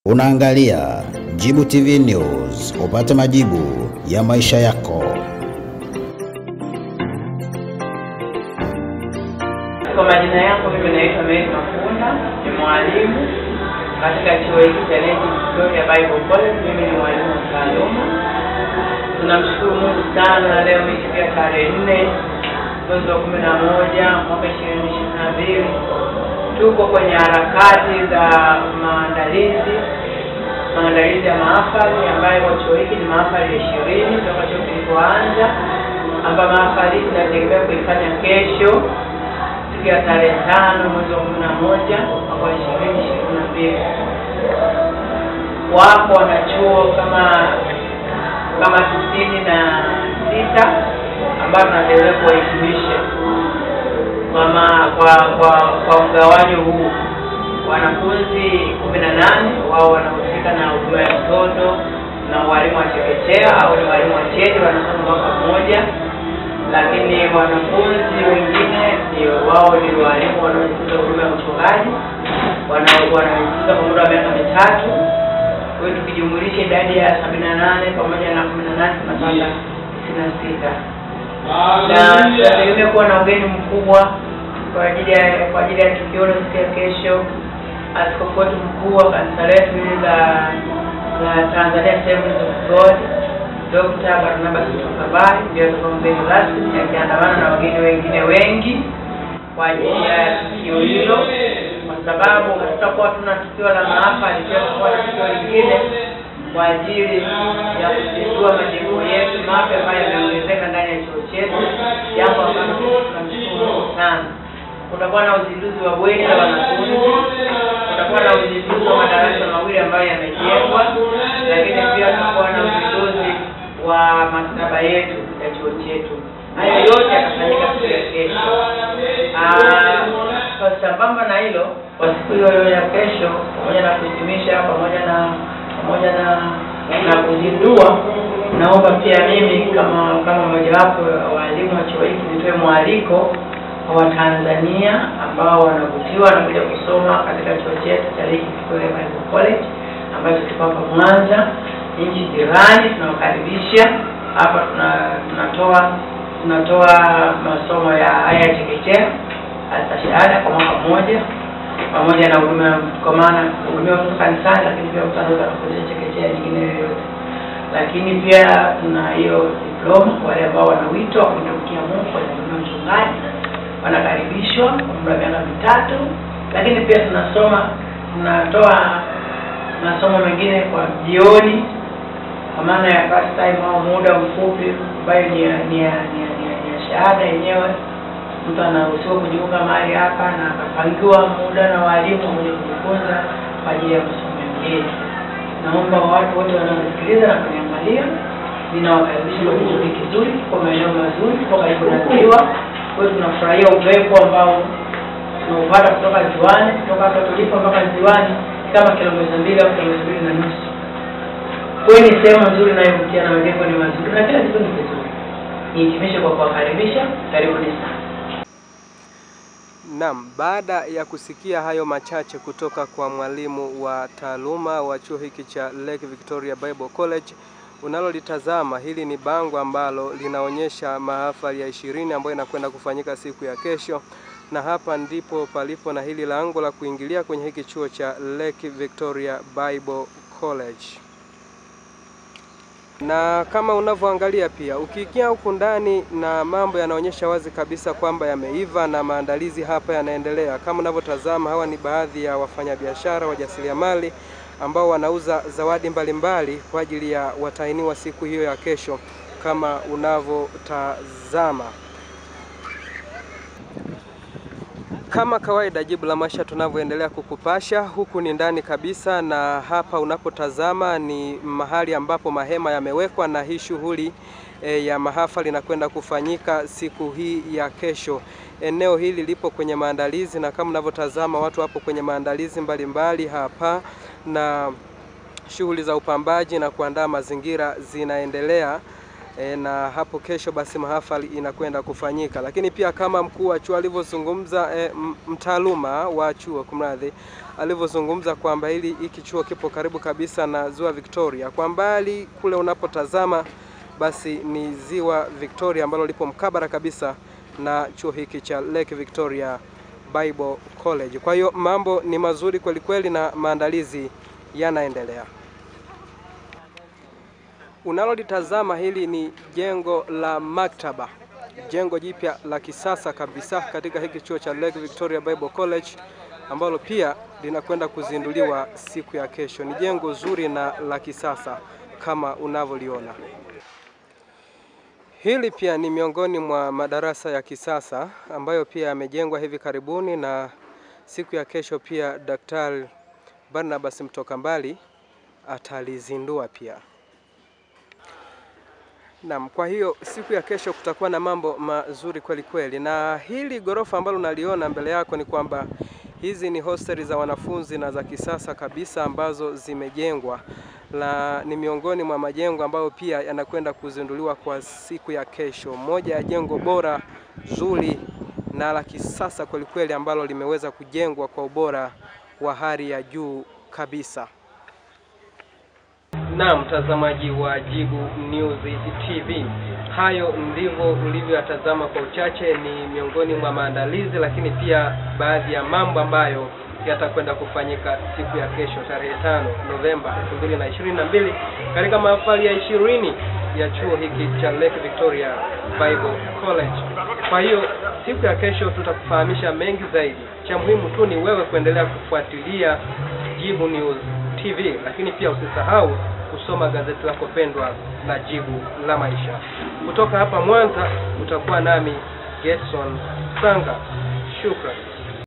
Unaangalia Jibu TV News, upate majibu ya maisha yako. Kwa majina yangu mimi naitwa Mary Mafunda, ni mwalimu katika chuo hiki cha Lady Victoria Bible College. Mimi ni mwalimu wa taaluma. Tunamshukuru Mungu sana, leo imefikia tarehe nne mwezi wa kumi na moja mwaka ishirini ishirini na mbili. Tuko kwenye harakati za maandalizi maandalizi ya mahafali ambayo kwa chuo hiki ni mahafali ya ishirini toka chuo kilipoanza, ambayo mahafali hii tunategemea kuifanya kesho siku ya tarehe tano mwezi wa kumi na moja mwaka wa ishirini ishirini na mbili. Wapo wanachuo kama kama tisini na sita ambao tunategemea kuwahitimisha mama kwa kwa kwa mgawanyo huu wanafunzi kumi na nane wao wanahusika na huduma ya mtoto na walimu wa chekechea au ni walimu wa cheti wanasoma mwaka mmoja, lakini wanafunzi wengine ndio wao ni walimu wanaojifunza huduma ya uchungaji wana- wanajifunza kwa muda wa miaka mitatu. Kwa hiyo tukijumulisha idadi ya sabini na nane pamoja na kumi na nane tunapata tisini na sita na tunategemea kuwa na ugeni mkubwa kwa ajili ya kwa ajili ya tukio hilo siku ya kesho. Askofu wetu mkuu wa kanisa letu hili la la Tanzania Assemblies of God Dr. Barnabas Mtokabari ndio atakuwa mgeni rasmi akiandamana na wageni wengine wengi kwa ajili ya tukio hilo, kwa sababu hatutakuwa tuna tukio la mahafali, pia tutakuwa na tukio lingine kwa ajili ya kuzindua majengo yetu mapya ambayo yameongezeka ndani ya chuo chetu, jambo ambalo tunamshukuru Mungu sana. Kutakuwa na uzinduzi wa bweni la wanafunzi, kutakuwa na uzinduzi wa madarasa mawili ambayo yamejengwa, lakini pia tutakuwa na uzinduzi wa maktaba yetu ya chuo chetu. Hayo yote yatafanyika siku ya kesho. Ah, Kwa sambamba na hilo, kwa siku hiyo hiyo ya kesho, pamoja na kuhitimisha, pamoja na pamoja na na kuzindua, naomba pia mimi kama kama mojawapo wa walimu wa chuo hiki nitoe mwaliko kwa Watanzania ambao wanavutiwa na kuja kusoma katika chuo chetu cha Lake Victoria Bible College ambacho kiko hapa Mwanza, nchi jirani. Tunawakaribisha hapa, tuna tunatoa tunatoa masomo ya haya ya chekechea hata shahada kwa mwaka mmoja pamoja na huduma kwa maana hudumia watoto kanisani, lakini pia mtu anaweza kufundisha chekechea nyingine yoyote. Lakini pia tuna hiyo diploma kwa wale ambao wana wito wa kumtumikia Mungu kwenye huduma ya uchungaji, wanakaribishwa kwa muda wa miaka mitatu. Lakini pia tunasoma tunatoa masomo mengine kwa jioni, kwa maana ya part time au muda mfupi, ambayo ni ya ni ya ni ya- ni ya- ni ya shahada yenyewe mtu anaruhusiwa kujiunga mahali hapa na akapangiwa muda na walimu wenye kujifunza kwa ajili ya masomo mengine. Naomba watu wote wanaosikiliza na kuniangalia, ninawakaribisha kwa kituo kizuri, kwa maeneo mazuri, kwa karibu na ziwa. Kwa hiyo tunafurahia upepo ambao tunaupata kutoka ziwani, kutoka hapa tulipo mpaka ziwani kama kilomita mbili au kilomita mbili na nusu. Kwa hiyo ni sehemu nzuri inayovutia na majengo ni mazuri na kila kitu ni kizuri. Nihitimishe kwa kuwakaribisha, karibuni sana. Naam, baada ya kusikia hayo machache kutoka kwa mwalimu wa taaluma wa chuo hiki cha Lake Victoria Bible College, unalolitazama hili ni bango ambalo linaonyesha mahafali ya ishirini ambayo inakwenda kufanyika siku ya kesho, na hapa ndipo palipo na hili lango la kuingilia kwenye hiki chuo cha Lake Victoria Bible College na kama unavyoangalia pia ukiingia huku ndani na mambo yanaonyesha wazi kabisa kwamba yameiva na maandalizi hapa yanaendelea. Kama unavyotazama, hawa ni baadhi ya wafanyabiashara wajasiriamali ambao wanauza zawadi mbalimbali kwa ajili ya watahiniwa siku hiyo ya kesho, kama unavyotazama. Kama kawaida, Jibu la Maisha tunavyoendelea kukupasha, huku ni ndani kabisa, na hapa unapotazama ni mahali ambapo mahema yamewekwa, na hii shughuli e, ya mahafali inakwenda kufanyika siku hii ya kesho. Eneo hili lipo kwenye maandalizi, na kama unavyotazama watu wapo kwenye maandalizi mbalimbali hapa, na shughuli za upambaji na kuandaa mazingira zinaendelea e, na hapo kesho basi mahafali inakwenda kufanyika. Lakini pia kama mkuu wa chuo alivyozungumza, e, mtaaluma wa chuo kumradhi, alivyozungumza kwamba hili hiki chuo kipo karibu kabisa na ziwa Victoria, kwa mbali kule unapotazama basi ni ziwa Victoria ambalo lipo mkabara kabisa na chuo hiki cha Lake Victoria Bible College. Kwa hiyo mambo ni mazuri kweli kweli na maandalizi yanaendelea. Unalolitazama hili ni jengo la maktaba, jengo jipya la kisasa kabisa katika hiki chuo cha Lake Victoria Bible College ambalo pia linakwenda kuzinduliwa siku ya kesho. Ni jengo zuri na la kisasa kama unavyoliona. Hili pia ni miongoni mwa madarasa ya kisasa ambayo pia yamejengwa hivi karibuni na siku ya kesho pia Daktari Barnabas Mtoka Mbali atalizindua pia. Naam, kwa hiyo siku ya kesho kutakuwa na mambo mazuri kweli kweli, na hili ghorofa ambalo unaliona mbele yako ni kwamba hizi ni hosteli za wanafunzi na za kisasa kabisa ambazo zimejengwa na ni miongoni mwa majengo ambayo pia yanakwenda kuzinduliwa kwa siku ya kesho. Moja ya jengo bora zuri na la kisasa kweli kweli ambalo limeweza kujengwa kwa ubora wa hali ya juu kabisa. Na mtazamaji wa Jibu News TV, hayo ndivyo ulivyoyatazama kwa uchache. Ni miongoni mwa maandalizi, lakini pia baadhi ya mambo ambayo yatakwenda kufanyika siku ya kesho tarehe tano Novemba 2022 katika mahafali ya ishirini ya chuo hiki cha Lake Victoria Bible College. Kwa hiyo siku ya kesho tutakufahamisha mengi zaidi. Cha muhimu tu ni wewe kuendelea kufuatilia Jibu News TV, lakini pia usisahau kusoma gazeti lako pendwa la Jibu la Maisha. Kutoka hapa Mwanza utakuwa nami Gerson Sanga. Shukrani.